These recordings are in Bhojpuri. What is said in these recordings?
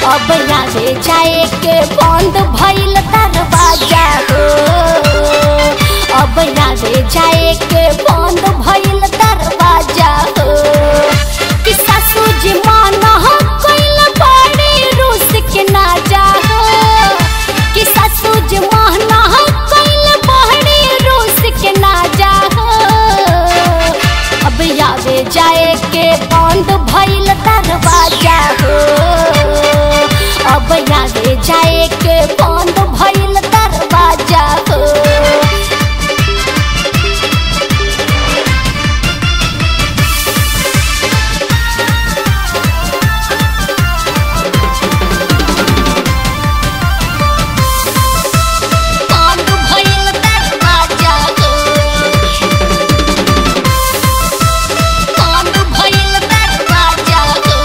अब यादे जाए के बंद भइल दरवाजा हो अब यादे जाए के बंद भइल दरवाजा हो कि सासू जी माना कइल बड़ी रूस के ना जा हो कि सासू जी माना कइल बड़ी रूस के ना जा हो अब यादे जाए के बंद भइल दरवाजा हो अब यादे जाए के बंद भइल दरवाजा हो बंद भइल दरवाजा हो बंद भइल दरवाजा हो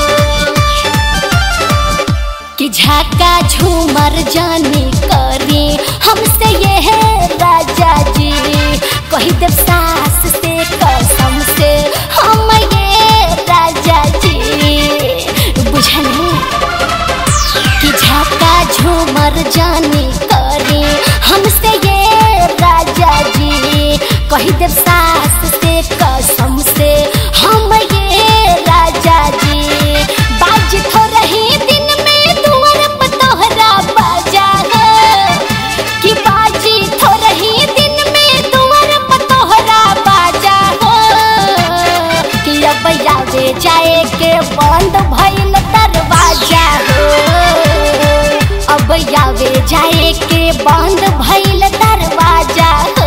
कि झाका झूमर जाने करी हमसे ये है राजा जी कही देव सास से कसम से हम ये राजा जी बुझने कि झाका झूमर जाने करी हमसे ये राजा जी कही देव सास से कसम से हम ये राजा जी बाज थो रही दिन में दुआर पर तोहरा बाजा है कि बाजी थो रही दिन में दुआर पर तोहरा बाजा है कि अब यादे जाए के बंद भइल दरवाजा हो अब यावे जाए के बंद भइल दरवाजा हो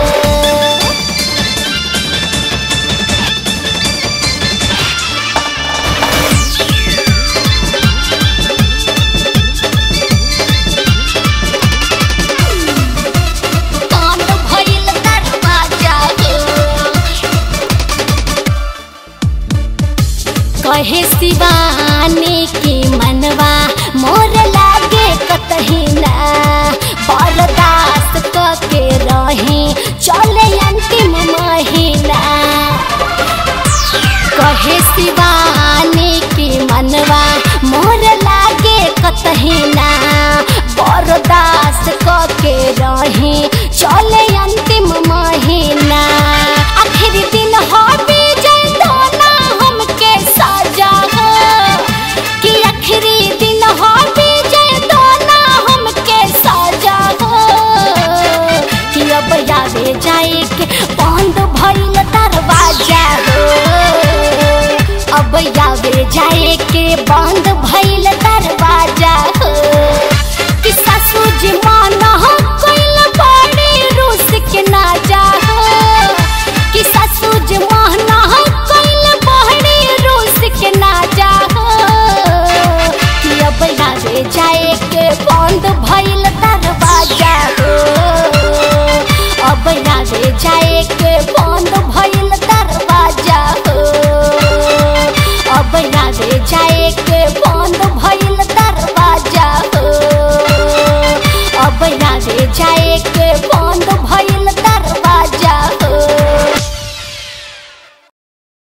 बंद भइल दरवाजा हो कहे शिवानी की मनवा मोर लागे कतही ना बर्दाश्त क के रही चले अंतिम महीना कहे शिवानी की मनवा मोर लागे कतही ना बर्दाश्त क के रही चले अंतिम महीना आखिरी दिन हो विजय दोना हमके साजा हो कि आखिरी दिन हो विजय दोना हमके साजा हो कि अब यादे जाए के बंद भइल दरवाजा हो अब यादे जाए के बंद भइल दरवाजा हो कि सासू जी माना कइल बड़ी रूस के ना जा हो कि सासू जी माना कइल बड़ी रूस के ना जा हो कि अब यादे जाए के बंद भइल दरवाजा हो अब यादे जाए के बंद भइल दरवाजा हो अब यादे जाए के बंद भइल दरवाजा हो अब यादे जाए के बंद भइल दरवाजा हो